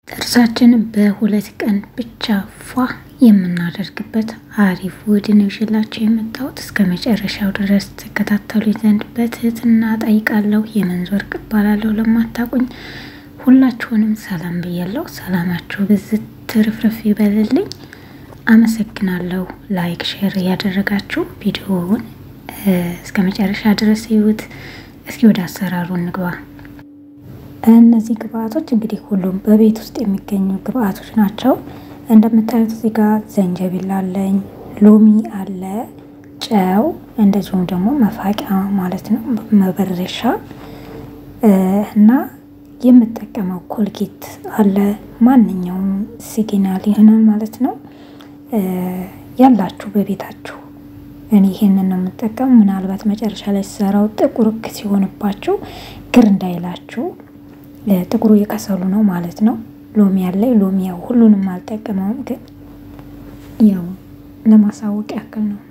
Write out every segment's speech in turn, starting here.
ጥርሳችንን በሁለት ቀን ብቻ ፏ የምናደርግበት አሪፍ ውህድ ነው ይዤላችሁ የመጣሁት። እስከ መጨረሻው ድረስ ተከታተሉ ዘንድ በትህትና ጠይቃለሁ። የመንዞር እባላለሁ። ለማታውቁኝ ሁላችሁንም ሰላም ብያለሁ። ሰላማችሁ ብዝት ትርፍርፍ ይበልልኝ። አመሰግናለሁ። ላይክ ሼር እያደረጋችሁ ቪዲዮውን እስከ መጨረሻ ድረስ ይዩት። እስኪ ወደ አሰራሩ እንግባ። እነዚህ ግብአቶች እንግዲህ ሁሉም በቤት ውስጥ የሚገኙ ግብአቶች ናቸው። እንደምታዩት እዚህ ጋር ዘንጀቢል አለኝ፣ ሎሚ አለ፣ ጨው፣ እንደዚሁም ደግሞ መፋቂያ ማለት ነው መበረሻ እና የምጠቀመው ኮልጌት አለ። ማንኛውም ሲግናል ይሆናል ማለት ነው ያላችሁ በቤታችሁ። እኔ ይሄንን ነው የምጠቀም። ምናልባት መጨረሻ ላይ ሲሰራው ጥቁር ሲሆንባችሁ ግር እንዳይላችሁ ጥቁሩ የከሰሉ ነው ማለት ነው። ሎሚ ያለ ሎሚ ያው ሁሉንም አልጠቀመውም፣ ግን ያው ለማሳወቅ ያክል ነው።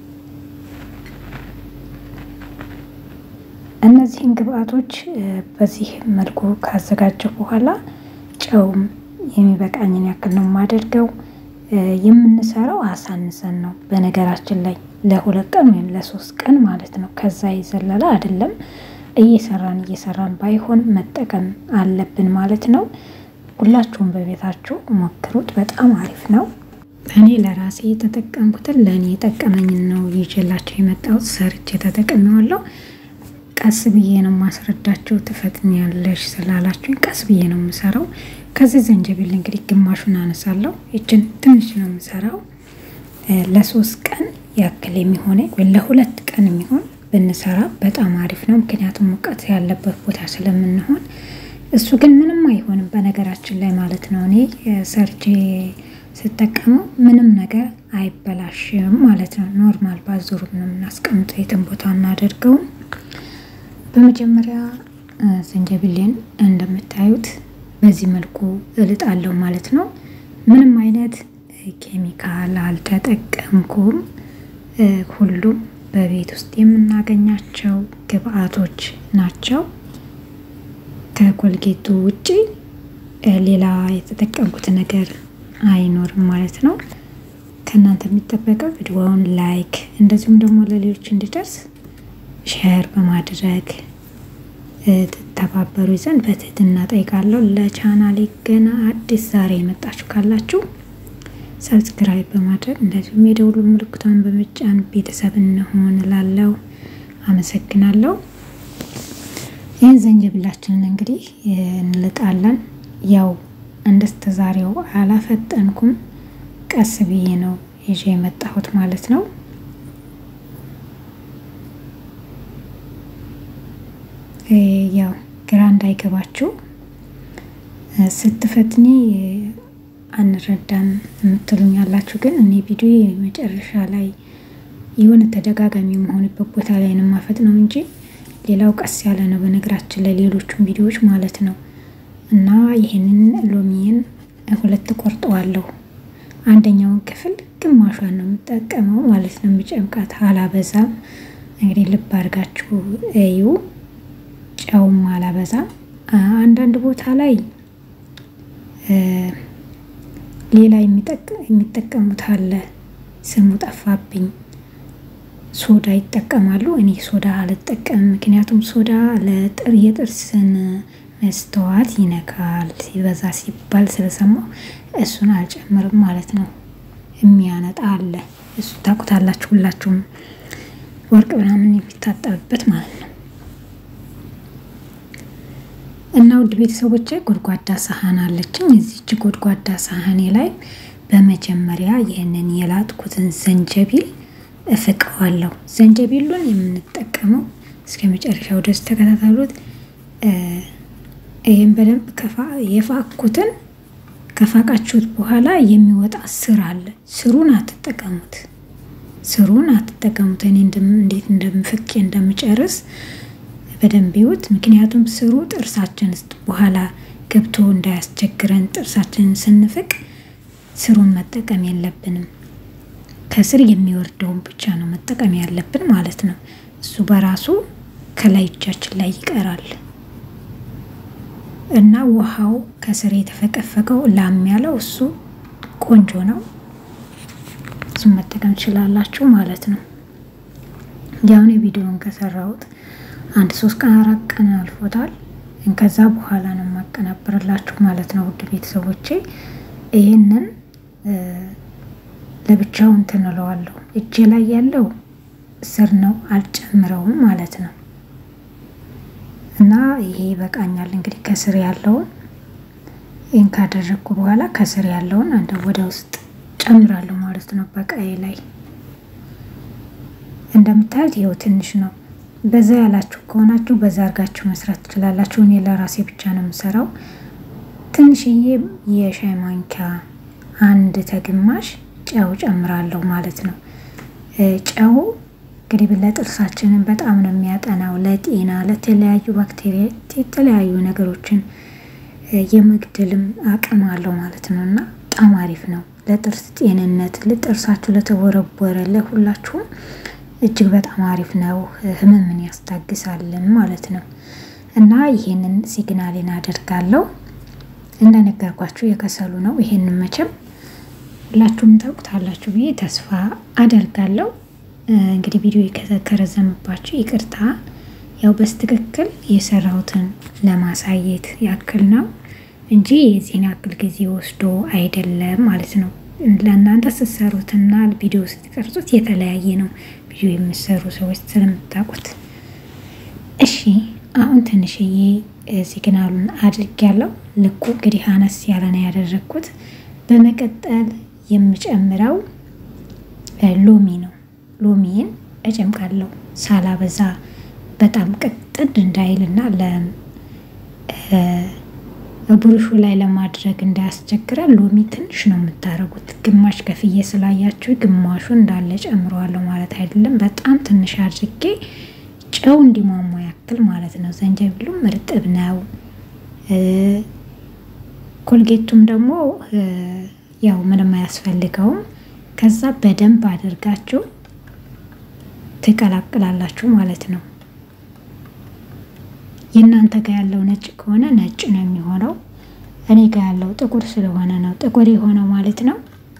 እነዚህን ግብአቶች በዚህ መልኩ ካዘጋጀው በኋላ ጨውም የሚበቃኝን ያክል ነው የማደርገው። የምንሰራው አሳንሰን ነው በነገራችን ላይ ለሁለት ቀን ወይም ለሶስት ቀን ማለት ነው። ከዛ የዘለለ አይደለም። እየሰራን እየሰራን ባይሆን መጠቀም አለብን ማለት ነው። ሁላችሁም በቤታችሁ ሞክሩት፣ በጣም አሪፍ ነው። እኔ ለራሴ የተጠቀምኩትን ለእኔ የጠቀመኝን ነው ይዤላቸው የመጣሁት። ሰርቼ ተጠቅሜዋለሁ። ቀስ ብዬ ነው ማስረዳችሁ። ትፈጥኛለሽ ስላላችሁኝ ቀስ ብዬ ነው የምሰራው። ከዚህ ዘንጀቢል እንግዲህ ግማሹን አነሳለሁ። ይችን ትንሽ ነው የምሰራው። ለሶስት ቀን ያክል የሚሆነ ወይ ለሁለት ቀን የሚሆን ብንሰራ በጣም አሪፍ ነው። ምክንያቱም ሙቀት ያለበት ቦታ ስለምንሆን እሱ ግን ምንም አይሆንም በነገራችን ላይ ማለት ነው። እኔ ሰርቼ ስጠቀመው ምንም ነገር አይበላሽም ማለት ነው። ኖርማል ባዙሩ ነው የምናስቀምጠው፣ የትም ቦታ እናደርገውም። በመጀመሪያ ዘንጀቢሌን እንደምታዩት በዚህ መልኩ እልጣለሁ ማለት ነው። ምንም አይነት ኬሚካል አልተጠቀምኩም። ሁሉም በቤት ውስጥ የምናገኛቸው ግብአቶች ናቸው። ከኮልጌቱ ውጪ ሌላ የተጠቀምኩት ነገር አይኖርም ማለት ነው። ከእናንተ የሚጠበቀው ቪዲዮውን ላይክ፣ እንደዚሁም ደግሞ ለሌሎች እንዲደርስ ሼር በማድረግ ትተባበሩ ዘንድ በትህትና ጠይቃለሁ። ለቻናሌ ገና አዲስ ዛሬ የመጣችሁ ካላችሁ ሰብስክራይብ በማድረግ እንደዚሁም የደውሉ ምልክቷን በመጫን ቤተሰብ እንሆን እላለሁ። አመሰግናለሁ። ይህን ዘንጀብላችንን እንግዲህ እንልጣለን። ያው እንደስተ ዛሬው አላፈጠንኩም፣ ቀስ ብዬ ነው ይዤ የመጣሁት ማለት ነው። ያው ግራ እንዳይገባችሁ ስትፈትኒ አንረዳም የምትሉኝ ያላችሁ፣ ግን እኔ ቪዲዮ መጨረሻ ላይ የሆነ ተደጋጋሚ የመሆንበት ቦታ ላይ ነው ማፈጥ ነው እንጂ ሌላው ቀስ ያለ ነው። በነገራችን ላይ ሌሎቹም ቪዲዮዎች ማለት ነው። እና ይህንን ሎሚን ሁለት ቆርጠዋለሁ። አንደኛውን ክፍል ግማሿን ነው የምጠቀመው ማለት ነው። የምጨምቃት አላበዛም። እንግዲህ ልብ አድርጋችሁ እዩ። ጨውም አላበዛም። አንዳንድ ቦታ ላይ ሌላ የሚጠቀሙት አለ፣ ስሙ ጠፋብኝ። ሶዳ ይጠቀማሉ። እኔ ሶዳ አልጠቀምም፣ ምክንያቱም ሶዳ የጥርስን መስተዋት ይነካል ሲበዛ ሲባል ስለሰማሁ እሱን አልጨምርም ማለት ነው። የሚያነጣ አለ፣ እሱ ታውቁታላችሁ ሁላችሁም፣ ወርቅ ምናምን የሚታጠብበት ማለት ነው። እና ውድ ቤተሰቦች ጎድጓዳ ሳህን አለችኝ። እዚች ጎድጓዳ ሳህኔ ላይ በመጀመሪያ ይህንን የላጥኩትን ዘንጀቢል እፍቀዋለሁ። ዘንጀቢሉን የምንጠቀመው እስከ መጨረሻው ድረስ ተከታተሉት። ይህም በደንብ የፋኩትን ከፋቃችሁት በኋላ የሚወጣ ስር አለ። ስሩን አትጠቀሙት፣ ስሩን አትጠቀሙት። እኔ እንዴት እንደምፍቄ እንደምጨርስ በደንብ ይዩት። ምክንያቱም ስሩ ጥርሳችን ውስጥ በኋላ ገብቶ እንዳያስቸግረን ጥርሳችንን ስንፍቅ ስሩን መጠቀም የለብንም። ከስር የሚወርደውን ብቻ ነው መጠቀም ያለብን ማለት ነው። እሱ በራሱ ከላይ እጃችን ላይ ይቀራል። እና ውሃው ከስር የተፈቀፈቀው ላም ያለው እሱ ቆንጆ ነው። እሱን መጠቀም ትችላላችሁ ማለት ነው። ያሁን የቪዲዮውን ከሰራሁት አንድ ሶስት ቀን አራት ቀን አልፎታል። ከዛ በኋላ ነው የማቀናብርላችሁ ማለት ነው። ውድ ቤተሰቦቼ ይህንን ለብቻው እንትን እለዋለሁ። እጄ ላይ ያለው ስር ነው አልጨምረውም ማለት ነው። እና ይሄ ይበቃኛል እንግዲህ ከስር ያለውን ይህን ካደረግኩ በኋላ ከስር ያለውን አንድ ወደ ውስጥ ጨምራለሁ ማለት ነው። በቃዬ ላይ እንደምታዩት ይኸው ትንሽ ነው። በዛ ያላችሁ ከሆናችሁ በዛ አድርጋችሁ መስራት ትችላላችሁ። እኔ ለራሴ ብቻ ነው የምሰራው። ትንሽዬ የሻይ ማንኪያ አንድ ተግማሽ ጨው ጨምራለሁ ማለት ነው። ጨው እንግዲህ ለጥርሳችንን በጣም ነው የሚያጠናው፣ ለጤና ለተለያዩ ባክቴሪያ የተለያዩ ነገሮችን የመግደልም አቅም አለው ማለት ነው እና በጣም አሪፍ ነው ለጥርስ ጤንነት፣ ለጥርሳችሁ ለተቦረቦረ ለሁላችሁም እጅግ በጣም አሪፍ ነው። ህመምን ያስታግሳልን ማለት ነው እና ይሄንን ሲግናሌን አደርጋለሁ። እንደነገርኳችሁ የከሰሉ ነው። ይሄንን መቼም ሁላችሁም ታውቁታላችሁ ብዬ ተስፋ አደርጋለሁ። እንግዲህ ቪዲዮ ከረዘመባችሁ ይቅርታ። ያው በስትክክል የሰራሁትን ለማሳየት ያክል ነው እንጂ የዚህን ያክል ጊዜ ወስዶ አይደለም ማለት ነው። ለእናንተ ስትሰሩትና ቪዲዮ ስትቀርጹት የተለያየ ነው። ቪዲዮ የምሰሩ ሰዎች ስለምታውቁት። እሺ አሁን ትንሽዬ ሲግናሉን አድርጌያለሁ። ልኩ እንግዲህ አነስ ያለ ነው ያደረግኩት። በመቀጠል የምጨምረው ሎሚ ነው። ሎሚን እጨምቃለሁ ሳላበዛ በጣም ቅጥን እንዳይልና ብሩሹ ላይ ለማድረግ እንዳያስቸግረን ሎሚ ትንሽ ነው የምታደርጉት። ግማሽ ከፍዬ ስላያችሁ ግማሹ እንዳለ ጨምረዋለሁ ማለት አይደለም። በጣም ትንሽ አድርጌ ጨው እንዲሟሟ ያክል ማለት ነው። ዘንጀቢሉም እርጥብ ነው። ኮልጌቱም ደግሞ ያው ምንም አያስፈልገውም። ከዛ በደንብ አድርጋችሁ ትቀላቅላላችሁ ማለት ነው። የእናንተ ጋር ያለው ነጭ ከሆነ ነጭ ነው የሚሆነው። እኔ ጋር ያለው ጥቁር ስለሆነ ነው ጥቁር የሆነው ማለት ነው።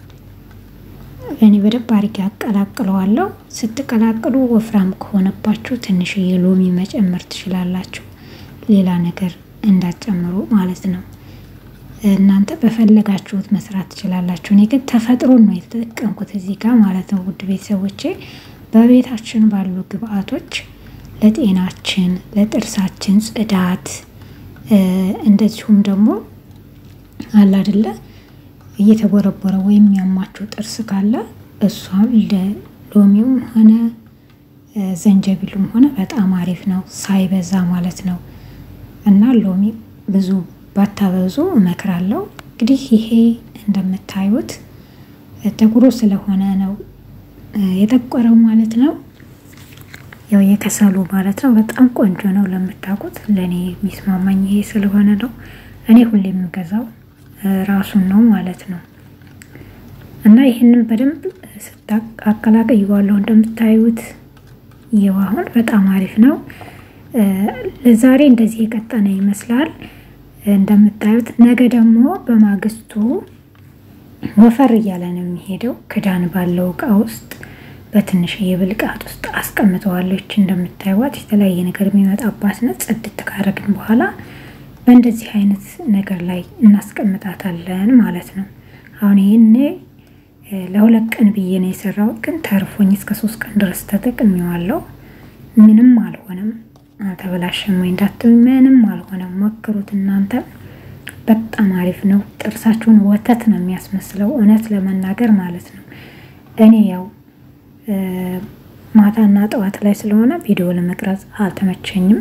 እኔ በደንብ አድርጌ አቀላቅለዋለሁ። ስትቀላቅሉ ወፍራም ከሆነባችሁ ትንሽዬ ሎሚ መጨመር ትችላላችሁ። ሌላ ነገር እንዳትጨምሩ ማለት ነው። እናንተ በፈለጋችሁት መስራት ትችላላችሁ። እኔ ግን ተፈጥሮን ነው የተጠቀምኩት እዚህ ጋር ማለት ነው። ውድ ቤተሰቦቼ በቤታችን ባሉ ግብአቶች ለጤናችን፣ ለጥርሳችን ጽዳት እንደዚሁም ደግሞ አለ አይደለ እየተቦረቦረ ወይም ያማችሁ ጥርስ ካለ እሷም ለሎሚውም ሆነ ዘንጀቢሉም ሆነ በጣም አሪፍ ነው፣ ሳይበዛ ማለት ነው። እና ሎሚ ብዙ ባታበዙ እመክራለሁ። እንግዲህ ይሄ እንደምታዩት ጥቁሩ ስለሆነ ነው የጠቆረው ማለት ነው። ያው የከሰሉ ማለት ነው። በጣም ቆንጆ ነው ለምታውቁት። ለእኔ የሚስማማኝ ይሄ ስለሆነ ነው። እኔ ሁሌ የምገዛው ራሱን ነው ማለት ነው። እና ይህንን በደንብ ስታቀላቅየዋለሁ እንደምታዩት ይኸው አሁን በጣም አሪፍ ነው። ለዛሬ እንደዚህ የቀጠነ ይመስላል እንደምታዩት። ነገ ደግሞ በማግስቱ ወፈር እያለ ነው የሚሄደው ክዳን ባለው እቃ ውስጥ በትንሽ የብልቃት ውስጥ አስቀምጠዋለች። እንደምታዩት የተለያየ ነገር የሚመጣባት ነት ጽድት ካረግን በኋላ በእንደዚህ አይነት ነገር ላይ እናስቀምጣታለን ማለት ነው። አሁን ይህን ለሁለት ቀን ብዬ ነው የሰራሁት፣ ግን ተርፎኝ እስከ ሶስት ቀን ድረስ ተጠቅሜዋለሁ። ምንም አልሆነም፣ አልተበላሸም ወይ እንዳትሉ፣ ምንም አልሆነም። ሞክሩት እናንተ በጣም አሪፍ ነው። ጥርሳችሁን ወተት ነው የሚያስመስለው እውነት ለመናገር ማለት ነው። እኔ ያው ማታና ጠዋት ላይ ስለሆነ ቪዲዮ ለመቅረጽ አልተመቸኝም።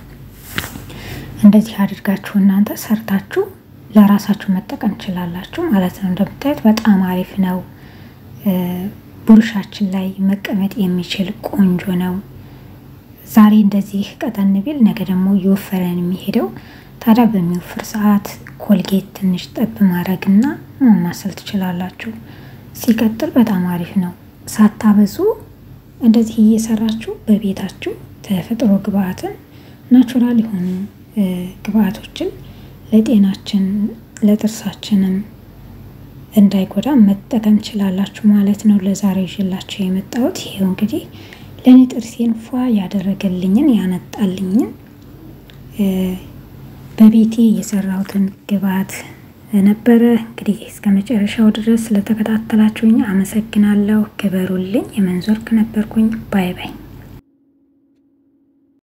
እንደዚህ አድርጋችሁ እናንተ ሰርታችሁ ለራሳችሁ መጠቀም ትችላላችሁ ማለት ነው። እንደምታዩት በጣም አሪፍ ነው። ቡርሻችን ላይ መቀመጥ የሚችል ቆንጆ ነው። ዛሬ እንደዚህ ቀጠን ቢል ነገ ደግሞ እየወፈረን የሚሄደው ታዲያ በሚወፍር ሰዓት ኮልጌት ትንሽ ጠብ ማድረግና ማማሰል ትችላላችሁ። ሲቀጥል በጣም አሪፍ ነው። ሳታበዙ እንደዚህ እየሰራችሁ በቤታችሁ ተፈጥሮ ግብአትን ናቹራል የሆኑ ግብአቶችን ለጤናችን ለጥርሳችንም እንዳይጎዳ መጠቀም ችላላችሁ ማለት ነው። ለዛሬ ይዤላችሁ የመጣሁት ይሄው እንግዲህ ለእኔ ጥርሴን ፏ ያደረገልኝን ያነጣልኝን በቤቴ የሰራሁትን ግብአት ነበረ። እንግዲህ እስከ መጨረሻው ድረስ ስለተከታተላችሁኝ አመሰግናለሁ። ክበሩልኝ። የመንዞርክ ነበርኩኝ። ባይ ባይ